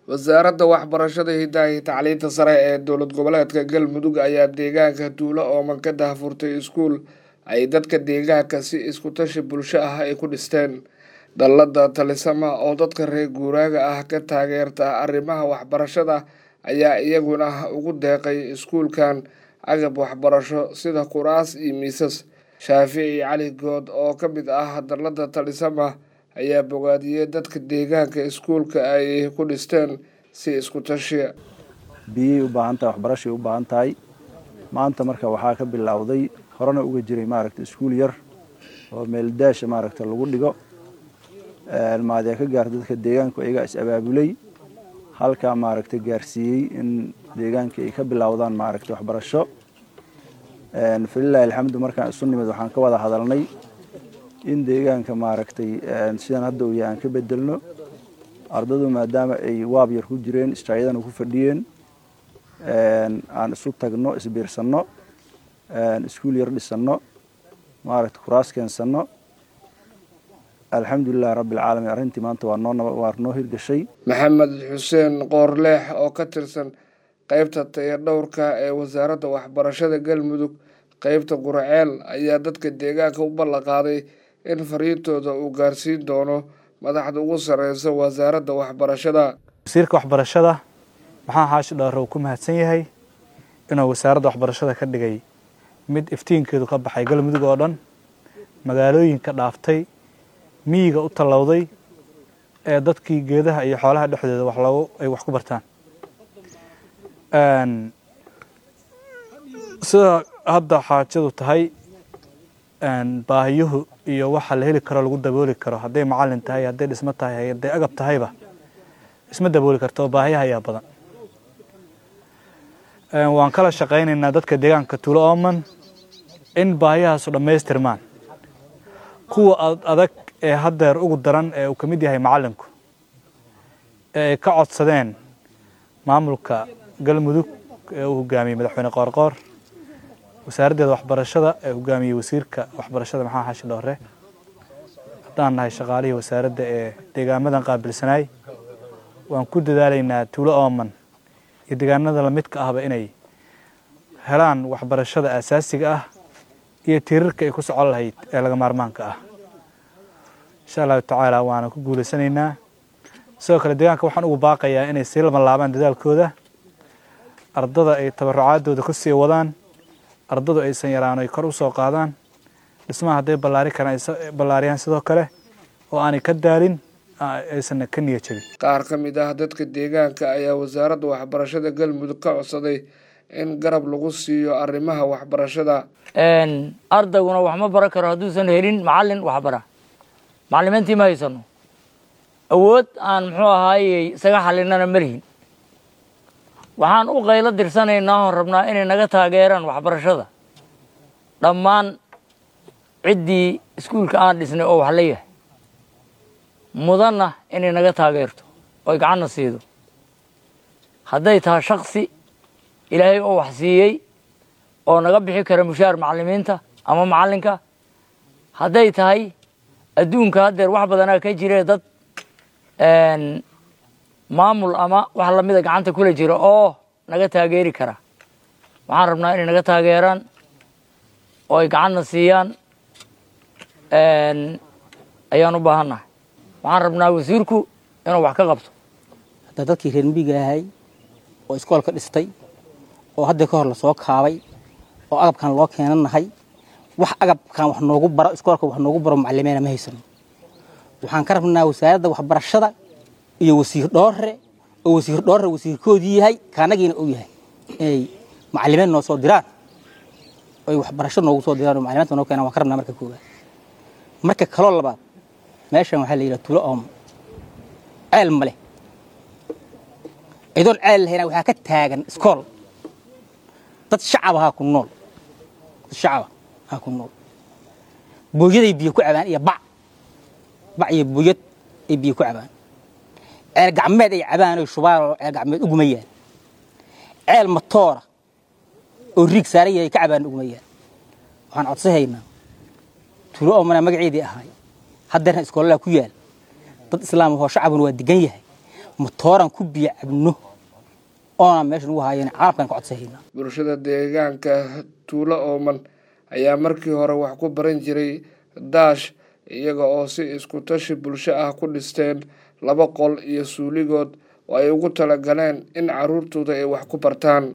wasaaradda waxbarashada hidaha iyo tacliinta sare ee dowlad goboleedka galmudug ayaa deegaanka tuulo ooman ka daahfurtay iskuul ay dadka deegaanka si isku tashi bulsho ah ay ku dhisteen dallada talisama oo dadka reer guuraaga ah ka taageerta arrimaha waxbarashada ayaa iyaguna ugu deeqay iskuulkan agab waxbarasho sida kuraas iyo miisas shaafici cali good oo ka mid ah dallada talisama ayaa bogaadiyey dadka deegaanka iskuulka ay ku dhisteen si isku tashiya biyay u baahan tahay waxbarashay u baahan tahay maanta marka waxaa ka bilowday horena uga jiray maaragta iskuul yar oo meeldaasha maaragta lagu dhigo maadee ka gaarta dadka deegaanku iyagaa is abaabulay halkaa maaragta gaarsiiyey in deegaanka ay ka bilowdaan maaragta waxbarasho falilahi alxamdu markaan isu nimid waxaan ka wada hadalnay in deegaanka maaragtay sidan hadda uu yahay aan ka bedelno ardadu maadaama ay waab yar ku jireen istaayadana ku fadhiyeen aan isu tagno isbiirsanno iskuul yar dhisanno maaragta kuraas keensanno alxamdulilahi rabbi alcaalamiin arrintii maanta waa noo waa noo hirgashay maxamed xuseen qoorleex oo ka tirsan qeybta tayadhowrka ee wasaaradda waxbarashada galmudug qeybta quraceel ayaa dadka deegaanka u ballanqaaday in fariintooda uu gaarsiin doono madaxda ugu sareysa wasaaradda waxbarashada wasiirka waxbarashada maxaa xaashi dhowre uu ku mahadsan yahay inuu wasaaradda waxbarashada ka dhigay mid iftiinkeedu ka baxay galmudug oo dhan magaalooyinka dhaaftay miyiga u tallowday ee dadkii geedaha iyo xoolaha dhexdooda wax loogu ay wax ku bartaan sida hadda xaajadu tahay baahiyuhu iyo waxa la heli karo lagu dabooli karo hadday macalin tahay hadday dhismo tahay hadday agab tahayba isma dabooli karto baahiyaha ayaa badan waan kala shaqaynaynaa dadka deegaanka tuulo ooman in baahiyahaasu dhammaystirmaan kuwa adag ee haddeer ugu daran ee uu ka mid yahay macalinku ee ay ka codsadeen maamulka galmudug ee uu hogaamiyey madaxweyne qoorqoor wasaaraddeeda waxbarashada ee hogaamiyey wasiirka waxbarashada maxaa xashi dhoore haddaan nahay shaqaalihii wasaaradda ee deegaamadan qaabilsanaay waan ku dadaalaynaa tuulo ooman iyo deegaanada lamidka ahba inay helaan waxbarashada aasaasiga ah iyo tiirarka ay ku socon lahayd ee laga maarmaanka ah insha allahu tacaala waana ku guulaysanaynaa sidoo kale deegaanka waxaan ugu baaqayaa inay sii labanlaabaan dadaalkooda ardada ay tabarucaadooda ku sii wadaan ardadu aysan yaraan ay kor u soo qaadaan dhismaha hadday ballaari karaan ay ballaariyaan sidoo kale oo aanay ka daalin aysan ka niya jabin qaar ka mid ah dadka deegaanka ayaa wasaaradda waxbarashada galmudug ka codsaday in garab lagu siiyo arrimaha waxbarashada ardayguna wax ma baran karo hadduusan helin macalin waxbara macalimiintii ma haysano awood aan muxuu ahaayey isaga xalinana ma lihin waxaan u qaylo dirsanaynaa oon rabnaa inay naga taageeraan waxbarashada dhammaan ciddii iskuulka aan dhisnay oo wax la yahay mudanna inay naga taageerto oy gacanna siido hadday tahay shaksi ilaahay oo wax siiyey oo naga bixi kara mushaar macalimiinta ama macalinka hadday tahay adduunka haddeer wax badanaa ka jire dad maamul ama wax lamida gacanta kula jira oo naga taageeri kara waxaan rabnaa inay naga taageeraan oo ay gacanna siiyaan ayaan u baahannahay waxaan rabnaa wasiirku inuu wax ka qabto hadda dadkii reer miyiga ahay oo iskoolka dhistay oo hadda ka hor lasoo kaabay oo agabkan loo keenanahay wax agabkan wax noogu baro iskoolka wax noogu baro macalimiina ma haysano waxaan ka rabnaa wasaaradda waxbarashada iyo wasiir dhoore oo wasiir dhoore wasiirkoodii yahay kaanagiina uu yahay inay macalimiin noo soo diraan oy waxbarasho noogu soo diraan oo macalimiinta noo keenaan waan ka rabnaa marka koowaad marka kaloo labaad meeshan waxaa la yidhaha tuulo ooma ceel ma leh idoon ceel lahayna waxaa ka taagan iskool dad shacab ahaa ku nool dad shacaba ahaa ku nool booyaday biyo ku cabaan iyo bac bac iyo booyad ay biyo ku cabaan ceel gacmeed ay cabaan oy shubaan oo ceel gacmeed ugumayaan ceel matoora oo riig saaran yahay ka cabaan ugumayaan waxaan codsahaynaa tuulo oomana magaceedii ahaay haddeerna iskoolada ku yaal dad islaam ahoo shacabuna waa degan yahay matooraan ku biyo cabno oonaan meesha nagu haayeen caalamkaan ka codsahayna bulshada deegaanka tuulo ooman ayaa markii hore wax ku baran jiray daash iyaga oo si isku tashi bulsho ah ku dhisteen laba qol iyo suuligood oo ay ugu talagaleen in carruurtooda ay wax ku bartaan